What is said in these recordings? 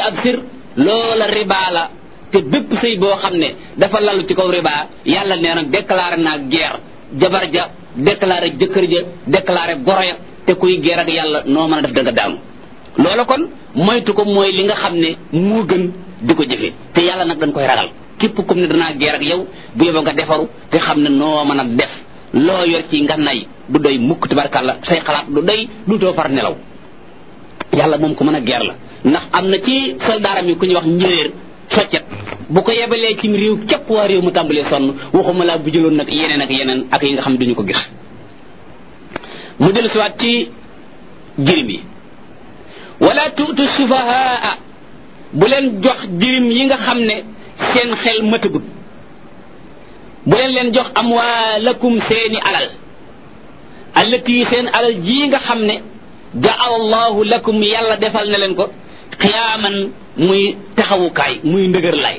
ab sir loola riba la te bépp sëy boo xam ne dafa lalu ci kaw riba yàlla nee na déclaré naa guerre jabar ja déclaré jëkkër ja déclaré goro ya te kuy guerre ak yàlla noo mën a def da nga daanu loola kon moytu ko mooy li nga xam ne moo gën di ko jëfe te yàlla nag dañ koy ragal képp comme ne danaa guerre ak yow bu yóbba nga defaru te xam ne noo mën a def loo yor ci nga nay du doy mukk tabarkàlla say xalaat du doy du too far nelaw yàlla moom ko mën a guerre la ndax am na ci soldaaram yi ku ñuy wax njëréer soccet bu ko yebalee ci réew képp waa réew mu tàmbalee sonn waxuma laa bu jëloon nag yeneen ak yeneen ak yi nga xam ne duñu ko gis mu del siwaat ci jirim yi wala tuutu sufahaa bu leen jox jirim yi nga xam ne seen xel matagut bu leen leen jox amwaalakum seeni alal allati seen alal ji nga xam ne jaal allahu lakum yàlla defal na leen ko xiyaaman muy taxawukaay muy ndëgër lay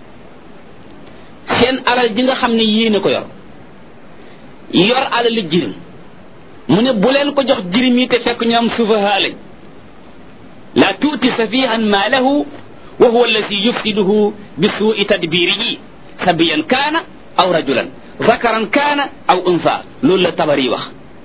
seen alal ji nga xam ne yéene ko yor yor alali jirim mu ne bu leen ko jox jirim yi te fekk ñu am sufahaa lañ la tuuti safihan maalahu wa huwa alladi yufsiduhu bi suui tadbirihi sabiyan kaana aw rajulan zakaran kaana aw unsa loolu la tabari wax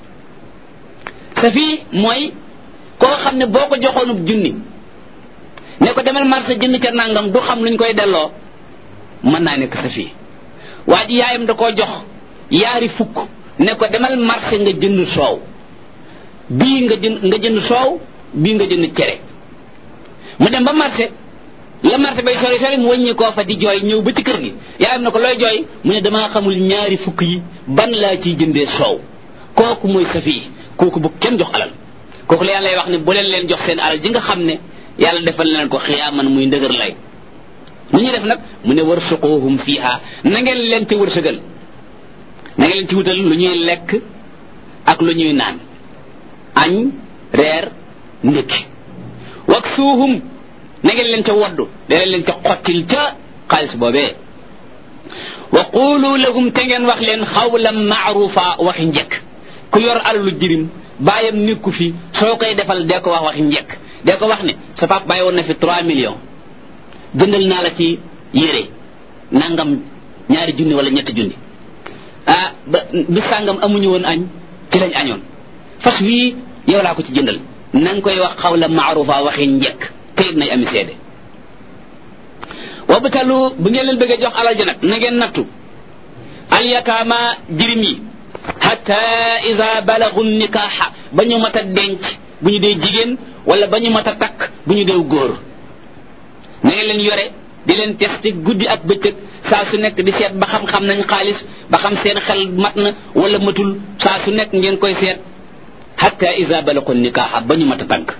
safi mooy koo xam ne boo ko joxoonub junni ne ko demal marché jënd ca nangam du xam luñ koy delloo mën naa nekk safi waa ji yaayam da koo jox yaari fukk ne ko demal marché nga jënd soow bii nga jënd nga jënd soow bii nga jënd cere mu dem ba marché la marché bay sori sori mu wàññi koo fa di jooy ñëw ba ci kër gi yaayam na ko looy jooy mu ne damaa xamul ñaari fukk yi ban laa ciy jëndee soow kooku mooy safi kooku bu kenn jox alal kooku la yàlla lay wax ne bu leen leen jox seen alal ji nga xam ne yàlla defal leen ko xiyaaman muy ndëgër lay lu ñuy def nag mu ne warsuquhum fiha na ngeen leen ci wërsëgal na ngeen leen ci wutal lu ñuy lekk ak lu ñuy naan añ reer ndékki waksuuhum na ngeen leen ca waddu da leen ca xottil ca xaalis boobee wa qulu lahum te ngeen wax leen xawlan maarufa waxi njëkk ku yor alalu jirim bàyyam nekku fi soo koy defal dee ko wax waxi njëkk dee ko wax ne sa pap bàyyi woon na fi 3 millions jëndal naa la ci yére nangam ñaari junni wala ñetti junni ah ba bi sàngam amuñu woon añ ci lañ añoon fas wii yow laa ko ci jëndal na nga koy wax xawla maarufa waxi njëkk kayit nay ami seede wabtalu bu ngeen leen bëggee jox alal ji nag na ngeen nattu alyataama jirim yi hatta ida balagu nikaaxa ba ñu mat a denc bu ñu dee jigéen wala ba ñu mat a takk bu ñu dee góor na ngeen leen yore di leen testé guddi ak bëccëg saa su nekk di seet ba xam-xam nañ xaalis ba xam seen xel mat na wala matul saa su nekk ngeen koy seet hatta ida balagu nikaaxa ba ñu mat a tànk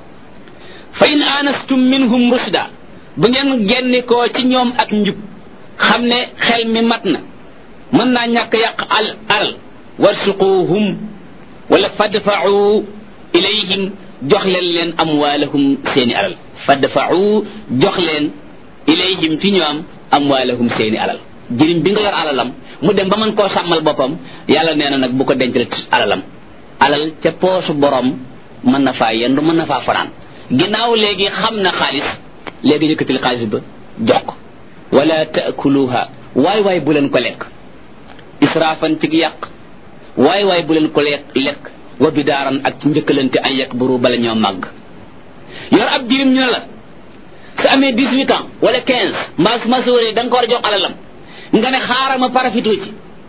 fa in anastum minhum rusda bu ngeen gennikoo ci ñoom ak njub xam ne xel mi mat na mën naa ñàkk yàq al alal warsuquhum wala fadfa'u ilayhim jox leen leen amwaalahum seeni alal fadfa'u jox leen ilayhim ci ñoom amwaalahum seeni alal jirim bi nga yor alalam mu dem ba mën koo sàmmal boppam yàlla nee na nag bu ko denc alalam alal ca poosu borom mën na faa yendu mën na faa fanaan ginnaaw léegi xam na xaalis léegi yëkkatil xaalis ba jox ko wala taakuluha waay waay bu leen ko lekk israafan ci yàq waay waay bu leen ko lekk lekk wa bidaaran ak ci njëkkalante ay yekk buru bala ñoo màgg yor ab jirim ñu ne la su amee dix huit ans wala quinze mbaa su ma sóoree da nga ko war a jox alalam nga ne xaaral ma parafito ci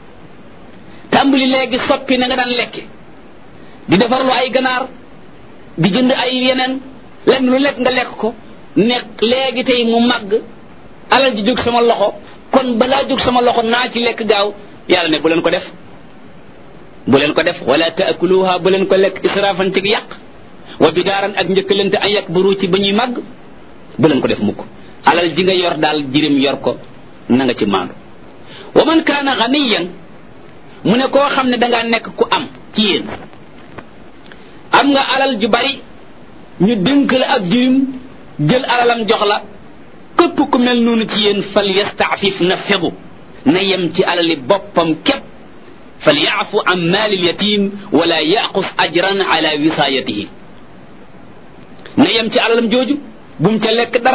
tàmbali léegi soppi na nga daan lekke di defarlu ay ganaar di jënd ay yeneen lenn lu lekk nga lekk ko nekk léegi tey mu màgg alal ji jóg sama loxo kon balaa jóg sama loxo naa ci lekk gaaw yàlla ne bu leen ko def bu leen ko def wala taakuluha bu leen ko lekk israfan ci yàq wa bidaaran ak njëkkalante ay yàq baru ci ba ñuy màgg bu leen ko def mukk alal ji nga yor daal jirim yor ko na nga ci maandu wa man kaana ganiyan mu ne koo xam ne dangaa nekk ku am ci yéen am nga alal ju bari ñu dénk la ab jirim jël alalam jox la képp ku mel noonu ci yéen fal yastaafif na fegu na yem ci alali boppam képp fal yaafu an maali lyatim wala yaqus ajran ala wisaayatihi na yem ci alalam jooju bum ca lekk dara